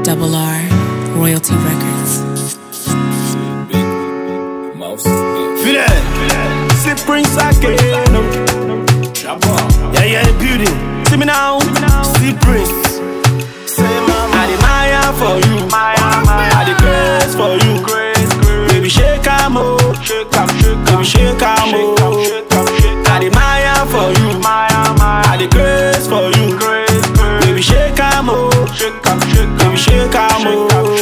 Double R, Royalty Records. Mouse. Fidel, see Prince again. Yeah, yeah, beauty. See me now, see Prince. I admire for you, I the grace for you. Baby, shake 'em, oh, baby, shake 'em, oh. I admire for you, I the grace for you. Baby, shake 'em, oh, baby, shake 'em, oh.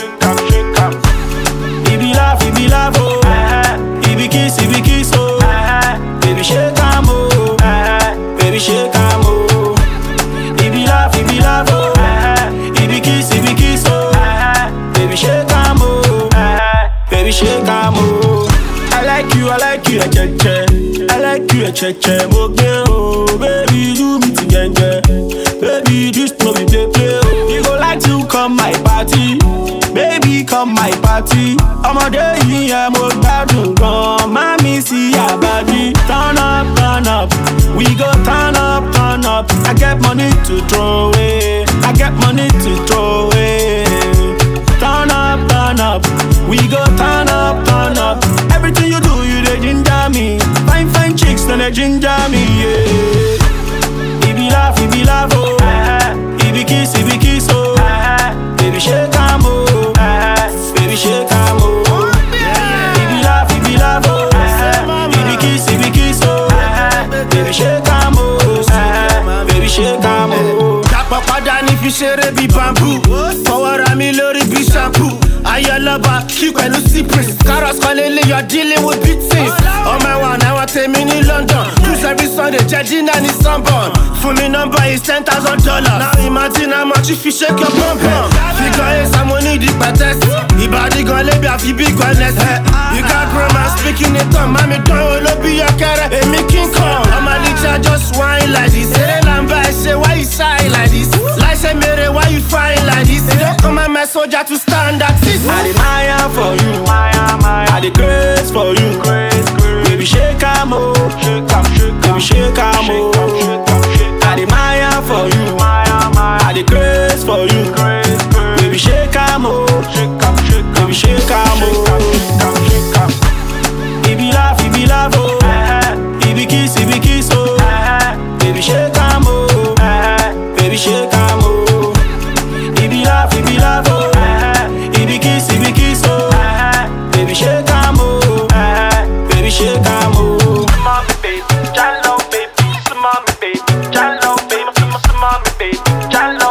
It be love, it be love, oh. It be kiss, it be kiss, oh. Baby, shake 'em, oh. Baby, shake 'em, oh. It be love, it be love, oh. It be kiss, it be kiss, oh. Baby, shake 'em, oh. Baby, shake 'em, oh. I like you, I like you, che che. I like you, che che. Mo gbe oh, baby, do me together. Baby, this no be play play oh. You go like to come my party, baby, come my party. Ọmọdé yìí yẹn mo gbádùn gan, mami sí àbájí. Turn up, turn up, we go turn up, turn up. I get money to throw away, I get money to throw away. Turn up, turn up. We go turn up, turn up. Everything you do, you dey ginger me. Fine, fine chicks, then they ginger me, yeah. It be laugh, it be laugh, oh. It be kiss, it be kiss, oh. Baby, shake 'em, oh. Baby, shake 'em, oh. It be laugh, it be laugh, oh. It be kiss, it be kiss, oh. Baby, shake 'em, oh. Baby, shake 'em, oh. Dàpọ̀ padà ní fi ṣeré bí bamboo. Fọwọ́ra mi lórí bí shampoo. Ayọ̀lọ́ba kí pẹ̀lú cypress. Carrots kan lélẹ̀ yọ dealing with big things. Ọmọ ẹ̀wọ̀n àwọn tèmi ní London. Cruise every Sunday jẹ́ dinner ní Sunburn. Fún mi nọ́mbà is ten thousand dollars. Now imagine how much if you shake your bum bum. Figure eight sàmúní di pẹ̀tẹ́sì. Ìbàdí gan lébi àfi bí gbọ́nẹ́sì. You got grammar speaking it on. Mami dán olóbi yọkẹrẹ. Èmi King Kong. Ọmọ Alija just whine like this. Eré làǹbà ẹ̀ ṣe why you shy like this? Láìsẹ̀ mèrè why you fine like this? You don't come and mess soldier to stand at this. I admire for you, I the grace for you. Baby, shake 'em, oh, baby, shake 'em, oh. I admire for you, I the grace for you. Baby, shake 'em, oh, baby, shake 'em, oh. It be laugh, it be laugh, oh. It be kiss, it be kiss, oh. Baby, shake 'em, oh, baby, shake 'em, oh. It be laugh, it be laugh, oh. It be kiss, it be kiss, oh. Baby, shake 'em, oh. Baby, shake 'em, oh. Mommy, baby, Jello, baby, some mommy, baby, Jello, baby, some mommy, baby, Jello.